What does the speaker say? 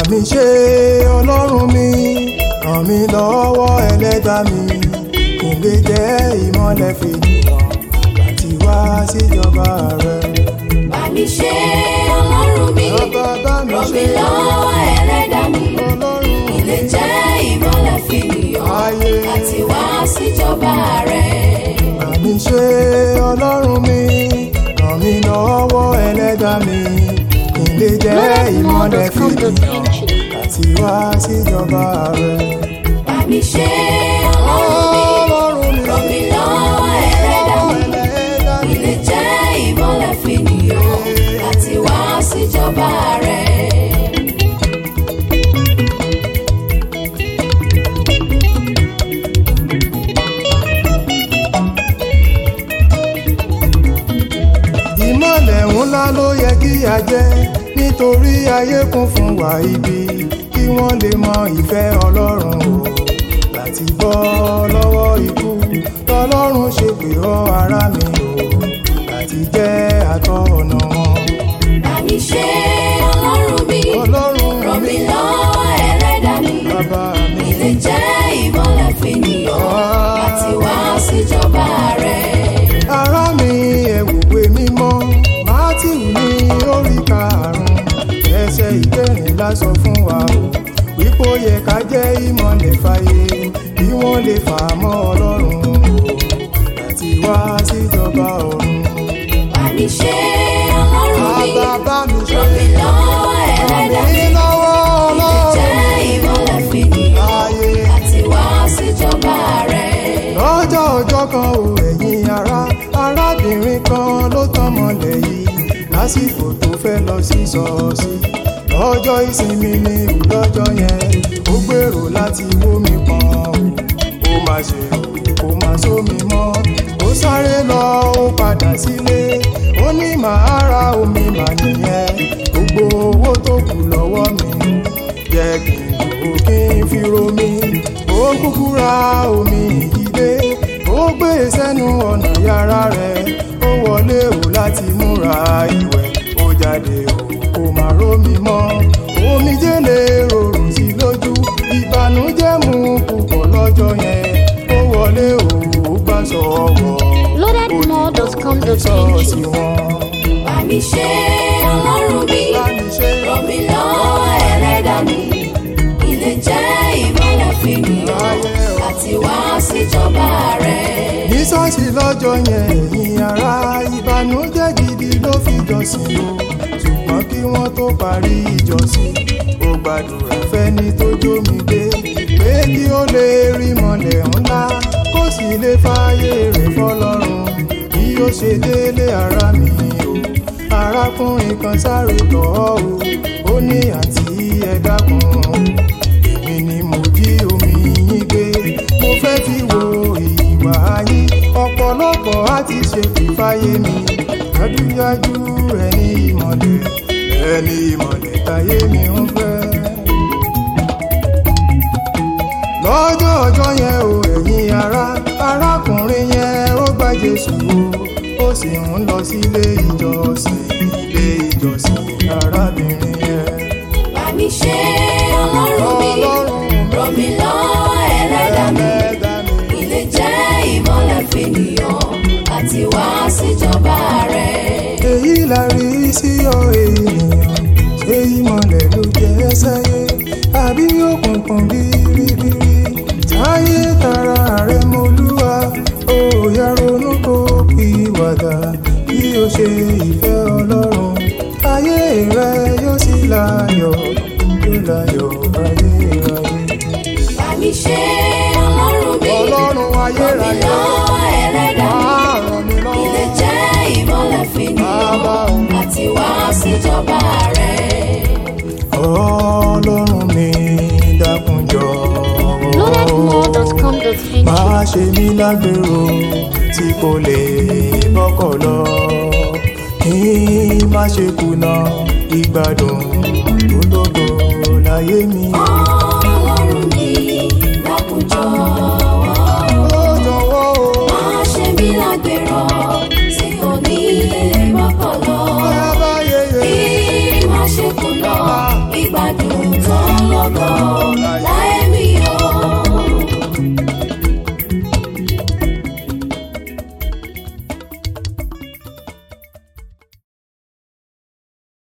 mi ṣe ọlọ́run mi ràn mí lọ́wọ́ ẹlẹ́dàá mi kí n lè jẹ́ ìmọ́lẹ̀ fènìyàn láti wá síjọba rẹ. bá mi ṣe ọlọ́run mi bàbá bá mi ràn ṣe mí lọ́wọ́ ẹlẹ́dàá mi ọlọ́run ilé jẹ́ ìmọ́lẹ̀ fènìyàn Ayé. àti wá síjọba rẹ̀. bá mi ṣe ọlọ́run mi ràn mí lọ́wọ́ ẹlẹ́dàá mi kí n lè jẹ́ ìmọ́lẹ̀ fènìyàn láti wá síjọba rẹ. bá mi ṣe ọlọ́run mi ràn mí lọ́wọ́ ẹlẹ́dàá mi ẹlẹ́dàá mi. ilé jẹ́ ìmọ́lẹ̀ fènìyàn àti wá síjọba rẹ̀. ìmọ̀lẹ̀ ńlá ló yẹ kí a jẹ́ nítorí ayé kún fún wa ibi kí wọ́n lè mọ ìfẹ́ ọlọ́run o láti bọ́ lọ́wọ́ ikú tọlọ́run ṣe pé ọ́ ara mi o láti jẹ́ àtọ́ ọ̀nà wọn. bá mi ṣe ọlọ́run mi ọlọ́run ràn mí lọ́wọ́ ẹlẹ́dàá mi. bàbá mi ilé jẹ́ ìmọ́lẹ̀ fènìyàn àti wá síjọba rẹ̀. ará mi ẹ̀wùwé mímọ́ mátíù ní orí karùn-ún ẹsẹ̀ ìkẹrìnlá sọ fún wa o wípé ó yẹ ká jẹ́ ìmọ̀lẹ̀ fàyè kí wọ́n lè fà á mọ́ ọlọ́run o láti wá síjọba ọ̀run. bá mi ṣe ọlọ́run mi bàbá mi ṣe ràn mí lọ́wọ́ ẹlẹ́dàá mi. mí lọ́wọ́ ilé ọlọ́run jẹ́ ìmọ́lẹ̀ fènìyàn ayé. àti wá síjọba rẹ̀. lọ́jọ́ ọjọ́ kan ò ẹ̀yin ará arábìnrin kan ló tán mọ́lẹ̀ yìí lásìkò tó fẹ́ lọ sí ṣọ́ọ̀ṣì lọ́jọ́ ìsinmi ní ìlọ́jọ́ yẹn ó gbèrò láti wómi pọn ó má ṣe kó má sómi mọ́ ó sáré lọ ó padà sílé ó ní màá ra omi mà nìyẹn gbogbo owó tó kù lọ́wọ́ mi jẹ́ kí n lò ó kí n fi romi ó kúkú ra omi ìdílé ó gbé e sẹ́nu ọ̀nà yàrá rẹ̀ ó wọlé o láti múra ìwẹ̀ ó jáde o kò má rómi mọ́ omijé lè rorò sí lójú ìbànújẹ́ mú púpọ̀ lọ́jọ́ yẹn ó wọlé o ó gbà sọ̀wọ́ Loadedmore.com.ng ṣọ́ọ̀ṣì wọn. bá mi ṣe ọlọ́run mi bá mi ṣe ràn mí lọ́wọ́ ẹlẹ́dàá mi. ilé jẹ́ ìmọ́lẹ̀ fènìyàn àti wá síjọba rẹ̀. ní ṣọ́ọ̀ṣì lọ́jọ́ yẹn ẹ̀yin ará ìbànújẹ́ gidi ló fi jọ́sìn o ṣùgbọ́n kí wọ́n tó parí ìjọsìn ó gbàdúrà fẹ́ni tó jómi dé pé kí ó lè rí mọ́lẹ̀ ńlá kó sì lè fààyè rẹ̀ fọlọ́run bí ó ṣe délé ara mi o arákùnrin kan sáré tọ̀ ọ́ o ó ní àǹtí ẹ dákun èmi ni mo jí omi yín gbé mo fẹ́ fi wo ìwà yín ọ̀pọ̀lọpọ̀ á ti ṣe fìfáyé mi dájúdájú ẹni ìmọ̀lẹ̀ ẹni ìmọ̀lẹ̀ táyé mi ń fẹ́. lọ́jọ́ ọjọ́ yẹn o ẹ̀yin ará arákùnrin yẹn ó gba Jésù o ó sì ń lọ sílé ìjọsìn ilé ìjọsìn arábìnrin yẹn. bá mi ṣe ọlọ́run mi ràn mí lọ́wọ́ ẹlẹ́dàá mi. ẹlẹ́dàá mi. ilé jẹ́ ìmọ́lẹ̀ fènìyàn àti wá síjọba rẹ̀. èyí la rí sí ọ ènìyàn ṣé ìmọ̀lẹ̀ ló jẹ́ sáyé àbí òkùnkùn bíríbírí táyé tara rẹ̀ mọ́lúwa ó yá ronú kó pìwàdà bí ó ṣe ìfẹ́ ọlọ́run ayé rẹ yóò sì láyọ̀ yóò láyọ̀ ayérayé. bá mi ṣe ọlọ́run mi ọlọ́run ràn mí ayérayé lọ́wọ́ ẹlẹ́dàá wàá ràn mí mi. ilé lọ́wọ́. jẹ́ ìmọ́lẹ̀ Bàbá o. fènìyàn àti wá síjọba rẹ̀. ọlọ́run mi dákun jọ̀wọ́ Loadedmore.com.ng máa ṣe mí lágbèrò tí kò lè bọ́kọ̀ lọ kí n má ṣe kùnà ìgbádùn tó lógo láyé mi. Ọlọ́run